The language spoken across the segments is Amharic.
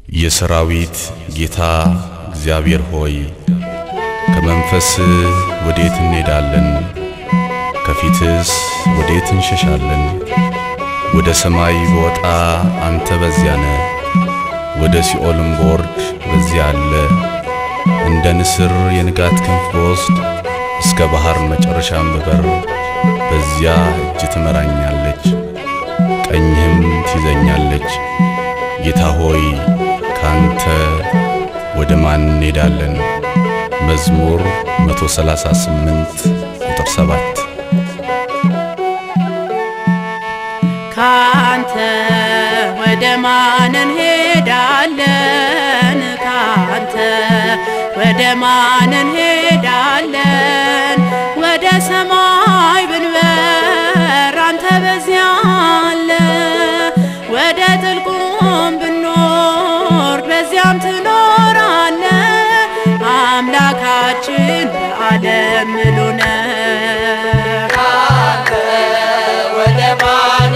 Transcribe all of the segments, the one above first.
የሰራዊት ጌታ እግዚአብሔር ሆይ ከመንፈስ ወዴት እንሄዳለን? ከፊትስ ወዴት እንሸሻለን? ወደ ሰማይ በወጣ አንተ በዚያ ነ፣ ወደ ሲኦልም ቦርድ በዚያ አለ። እንደ ንስር የንጋት ክንፍ በወስድ እስከ ባሕር መጨረሻም ብበር በዚያ እጅ ትመራኛለች፣ ቀኝህም ትይዘኛለች። ጌታ ሆይ ካንተ ወደ ማን እንሄዳለን? መዝሙር 138 ቁጥር 7 ካንተ ወደ ማን እንሄዳለን? ካንተ ወደ ማን እንሄዳለን? ወደ ሰማይ ብንበር አንተ በዚያ አለ። ወደ ጥልቁም ብንወርድ በዚያም ትኖራለ። አምላካችን በዓለም ምሉ ነው። ወደ ማን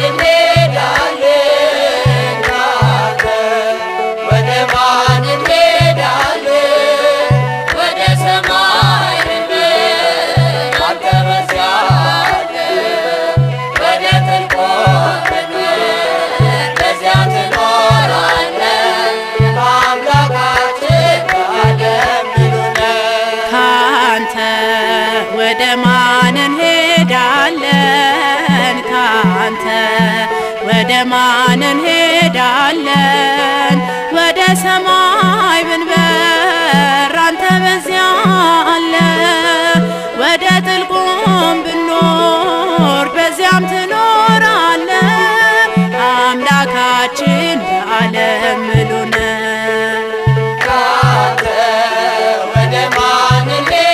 እንሄዳለን? ካንተ ወደ ማን እንሄዳለን? ወደ ሰማይ ብንበር አንተ በዚያ አለ። ወደ ጥልቁ ብንበር በዚያ ትኖራለህ። አምላካችን በዓለም ምሉ ነው። ካንተ ወደ ማን እንሄዳለን? ካንተ ወደ ማን እንሄዳለን? ወደ ሰማይ ብንበር አንተ በዚያ አለ። ወደ ጥልቁም ብንወርድ በዚያም ትኖራለ። አምላካችን በዓለም ምሉ ነው። ካንተ ወደ ማን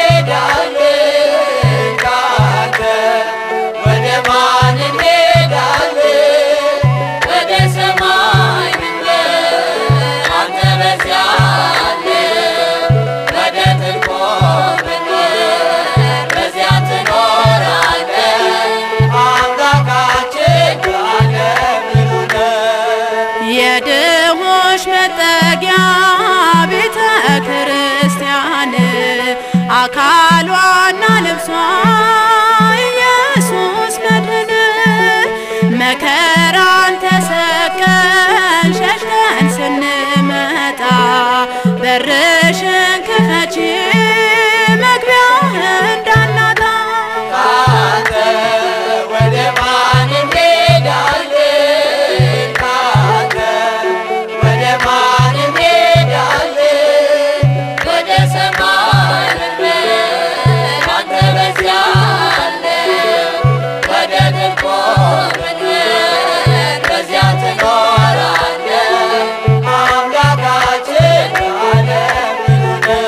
እንሄዳለን? ካንተ ወደ ማን እንሄዳለን? ወደ ሰማይ ብንበር አንተ በዚያ አለ። ወደ ጥልቁ ብንበር በዚያ ትኖራለህ። አምላካችን በዓለም ምሉ ነው። የድሆች መጠጊያ ቤተ ክርስቲያን አካሏና ልብሷ ኢየሱስ መድህን መከራን ተሰቀል ሸሽተን ስንመጣ በርሽን ክፈቺ መግቢያ እንዳናጣ ካንተ ወደ ማን እንሄዳለን? ካንተ ወደ ማን እንሄዳለን? ወደ ሰማይ ብንበር አንተ በዚያ አለ። ወደ ጥልቁ ብንበር በዚያ ትኖራለህ። አምላካችን በዓለም ምሉ ነው።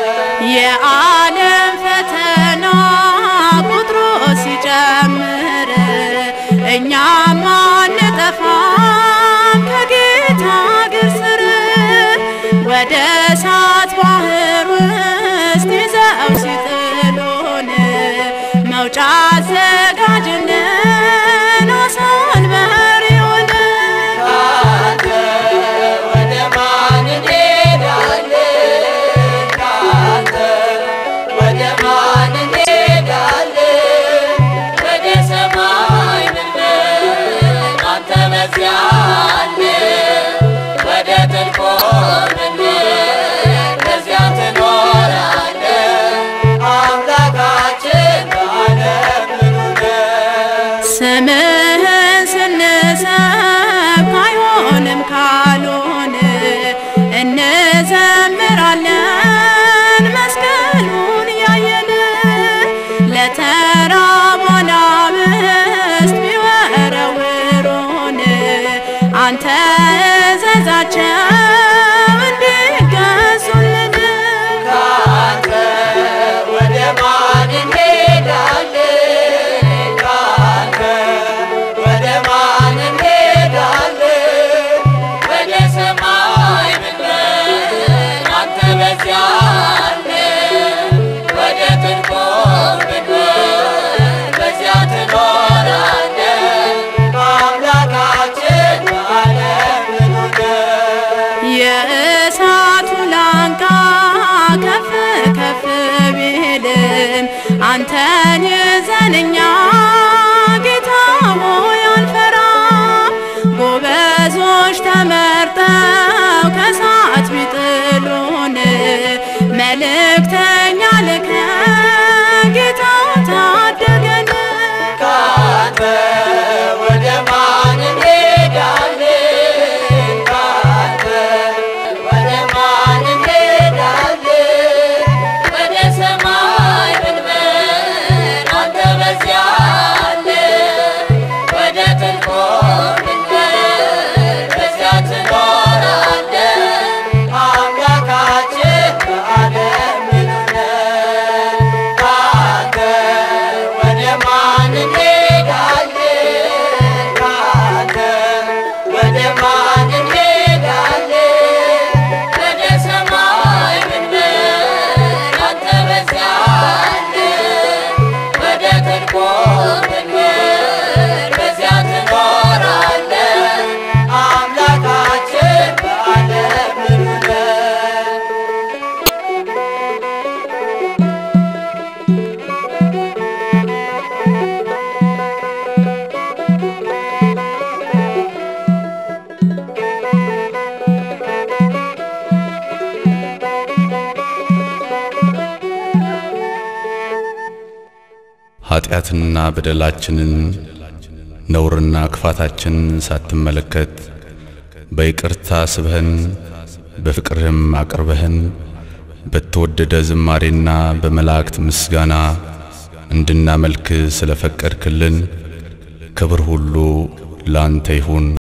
የዓለም ፈተና ቁጥሩ ሲጨምር እኛም አንጠፋም ከጌታ እግር ስር ወደ እሳት ባህር ውስጥ ይዘው ሲጥሉን መውጫ አዘጋጅልን አሳን በሪውን ካንተ ወደ ማን እንሄዳለን? ካንተ ወደ ማን እንሄዳለን? ወደ ሰማይ ብንበር አንተ በዚያ አለ። ወደ ጥልቁ ብንበር በዚያ ትኖራለህ። አምላካችን በዓለም ምሉ ነው። ስምህን ስንሰብክ አይሆንም ካሉን እንዘምራለን መስቀሉን ያየን ለተራቡ አናብስት ቢወረውሩን አንተ እዘዛቸው እንዲገዙልን ካንተ ወደ ማን እንሄዳለን? ካንተ ወደ ማን እንሄዳለን? ወደ ሰማይ ብንበር አንተ በዚያ አለ። ወደ ጥልቁ ብንበር በዚያ ትኖራለህ። አምላካችን በዓለም ምሉ ነው። የእሳቱ ላንቃ ከፍ ከፍ ቢልም አንተን ይዘንኛ ጌታ ሆይ አንፈራም። ጎበዞች ተመርጠው ከእሳት ቢጥሉን መልእክተኛ ልከ ጌታ ታደገን። ካንተ ወደ ማን እንሄዳለን? ካንተ ወደ ማን እንሄዳለን? ወደ ሰማይ ብንበር አንተ በዚያ አለ። ወደ ጥልቁ ብንበር በዚያ ትኖራለህ። አምላካችን በዓለም ምሉ ነው። ካንተ ወደ ማን እንሄዳለን? ካንተ ወደ ማን እንሄዳለን? ወደ ሰማይ ብንበር አንተ በዚያ አለ። ወደ ጥልቁ ብንበር በዚያ ትኖራለህ። አምላካችን በዓለም ምሉ ነው። ኃጢአትና በደላችንን ነውርና ክፋታችንን ሳትመለከት በይቅርታ ስበህን በፍቅርህም አቅርበህን በተወደደ ዝማሬና በመላእክት ምስጋና እንድናመልክ ስለፈቀድክልን ክብር ሁሉ ላንተ ይሁን